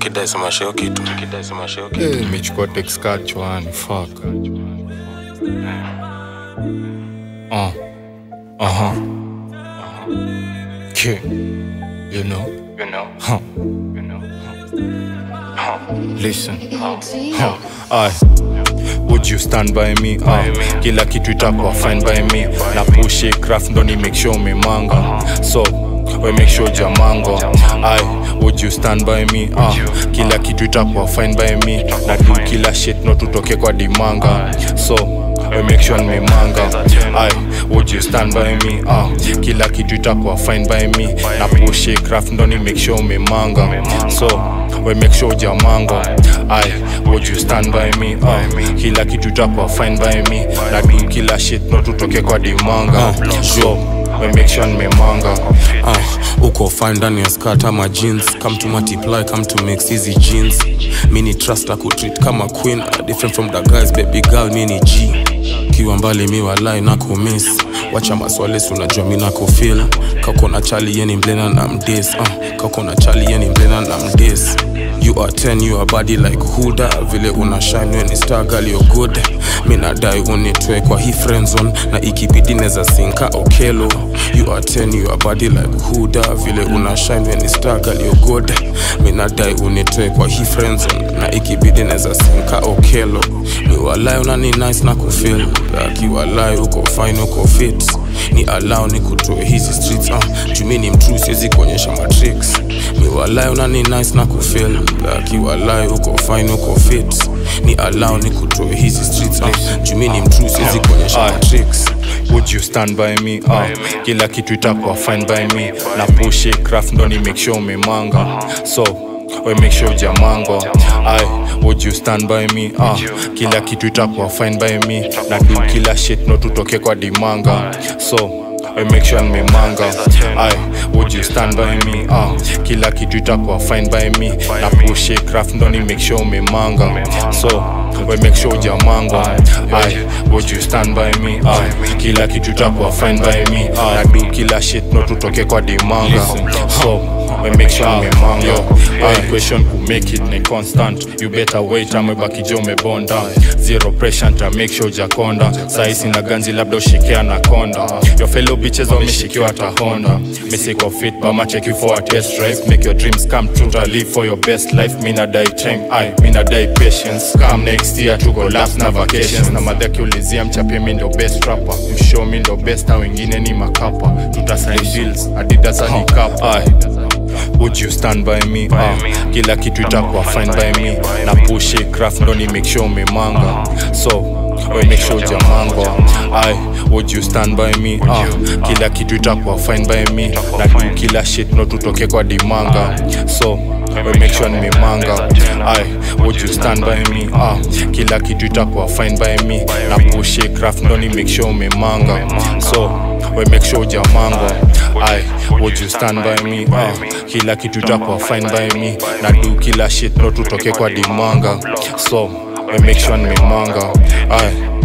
nikidai sema show kitu nikidai sema show kitu Eh, nimechukua text card chwani fuck uh. uh-huh. Okay. you know you know huh. you know listen huh. Aye. would you stand by me uh, kila kitu itakuwa fine by me na push it, craft ndo ni make sure umemanga so we make sure jamango ai would you stand by me uh, kila kitu itakuwa fine by me na do kila shit no tutoke kwa dimanga so we make sure nimemanga ai would you stand by me uh, kila kitu itakuwa fine by me na push it, craft ndo ni make sure umemanga so we make sure jamango ai would you stand by me uh, kila kitu itakuwa fine by me na do kila shit no tutoke kwa dimanga so we make sure nimemanga uh, uko fine ndani ya skirt ama jeans come to multiply come to mix hizi jeans mini trust na kutreat kama queen uh, different from the guys baby girl mini g kiwa mbali mi walai na kumiss wacha maswali si unajua mi na kufil kako na chali yeni mblena na mdes uh, kako na chali yeni mblena na mdes you are 10 you are body like huda vile una shine when star girl you're good mi nadai unitwe kwa hii friend zone na ikibidi neza sinka okelo you are 10 you are body like huda vile una shine when star girl you're good mi nadai unitwe kwa hii friend zone na ikibidi neza sinka okelo mi walai unani nice na kufil akiwalai uko fine uko fit ni allow ni kutoe hizi streets uh, jumi ni mtrue siwezi kuonyesha matrix mi walai unani nice na kufil akiwalai uko fine uko fit ni allow ni kutoe hizi streets uh, jumi ni mtrue siwezi kuonyesha Aye. matrix would you stand by me uh, kila kitu itakuwa fine by me na push it, craft ndo ni make sure umemanga so we make sure jamango ai would you stand by me uh, kila kitu itakuwa fine by me na do kila shit no tutoke kwa dimanga so we make sure nimemanga ai would you stand by me uh, kila kitu itakuwa fine by me na push it, craft ndo ni make sure umemanga so we make sure jamango ai would you stand by me uh, kila kitu itakuwa fine by me na do kila shit no tutoke kwa dimanga so we make sure nimemanga ai question ku make it ni constant you better wait amebaki jo umebonda zero pressure nta make sure jakonda saisi na ganzi labda ushikea na konda your fellow bitches wameshikiwa hata honda misiko fit bama check you for a test drive make your dreams come true to live for your best life mina die time ai mina die patience come next year to go last na vacations na madha kiulizia mchapie mi ndo best rapper mshow mi ndo best na wengine ni makapa tutasign deals adidas hadi kapa ai would you stand by me uh, kila kitu itakuwa fine by me na push it, craft ndo ni make sure umemanga so we make sure jamango ai would you stand by me uh, kila kitu itakuwa fine by me na do kila shit no tutoke kwa dimanga so we make sure nimemanga ai would you stand by me uh, kila kitu itakuwa fine by me na push it, craft ndo ni make sure umemanga so we make sure jamango ai would you stand by me uh, kila kitu itakuwa fine by me na do kila shit no tutoke kwa dimanga so we make sure nimemanga ai